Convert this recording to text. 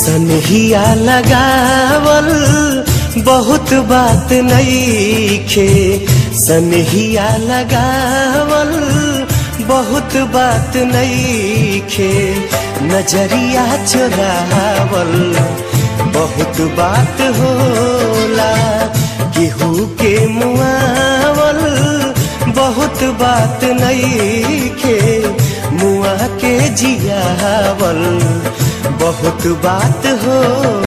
सनहिया लगावल बहुत बात नईखे सनहिया लगावल बहुत बात नईखे नजरिया चुरावल बहुत बात होला केहू के मुआवल बहुत बात नईखे मुआ के जियावल बहुत बात हो